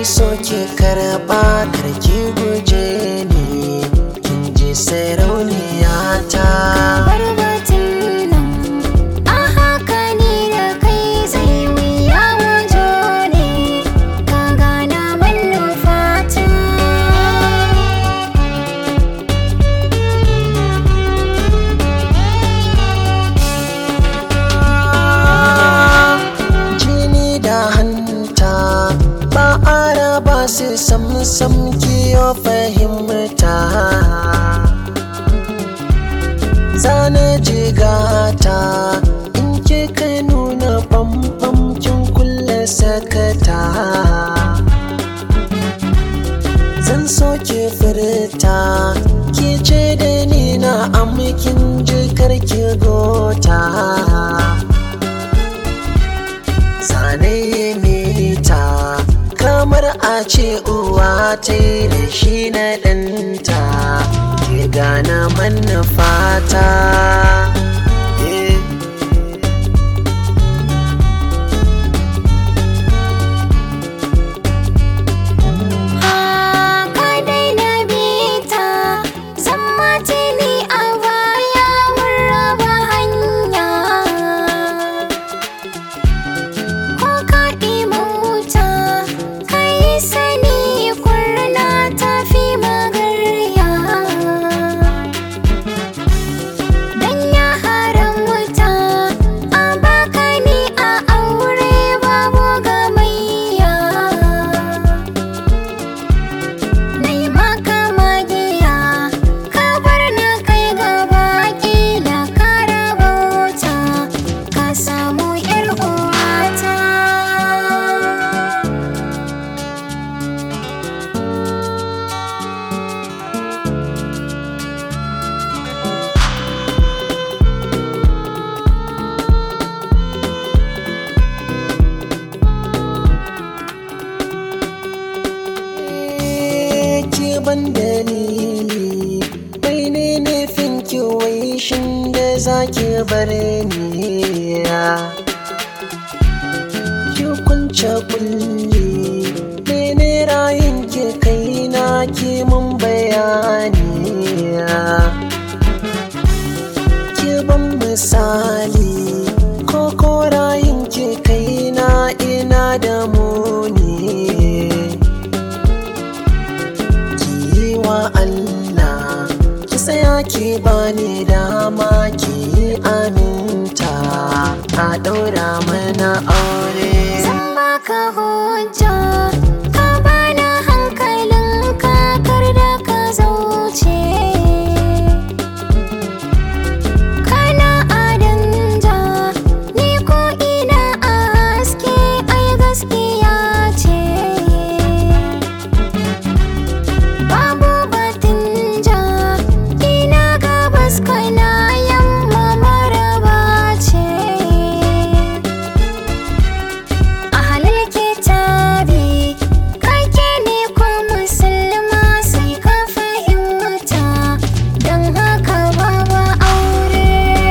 so ki karba karki guje ni kin ji sarauniya ta bar batun nan a haka ni da kai zai wuya mu jone ka gana manufata jini da hanta ba a raba su sam sam kiyo fahimta zana jigata in kika nuna bambam kin kulle sakata zan so ki furta ki ce da ni na amikin jikar ki gota zane mita kamar a ce uwa ta yi da shi na ɗanta ke gana manufata Eh. Haka dai na bita zan mace ni a baya mun raba hanya ko ka mota ka yi sani kurna ta fi magarya dan ya haramta a baka ni a aure babu gamayya Nai maka magiya ka bar na kai gaba kila ka rabauta ka samu yar uwata ki ban dalili bai ne nufin ki wai shin da za ki bar ni ki kunce kulli mene rayin ki kai na ki mun bayani ki ban misali ko ko rayin ki kai na ina da muni ki yi wa Allah ki tsaya ki bani dama ki yi aminta a ɗaura mana aure Zan baka hujja ka bani hankalin kakar da ka zauce Kana adanja ni ko ina a haske ai gaskiya ce Babu batun ja ina gabas kana yamma maraba ce a halal kitabi kake ne ko musulma sai ka fahimta don haka babu aure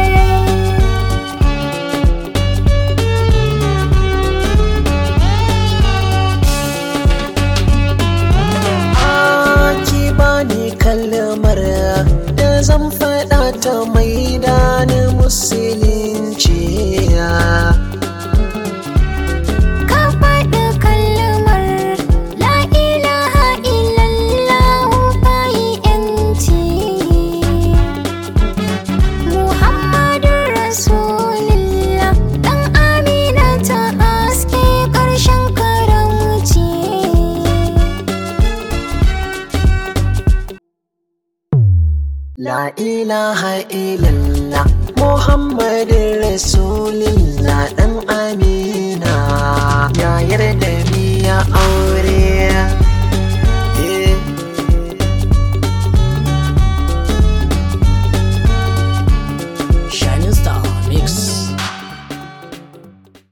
Ah, ki bani kalmar da zan faɗa ta mai dani musulunci ka faɗi kalmar la ilaha illallah bayi yanci muhammadun rasulullah ɗan amina ta haske ƙarshen karamci La ilaha illallah Muhammadin Rasulullah ɗan Amina ya yarda biya aure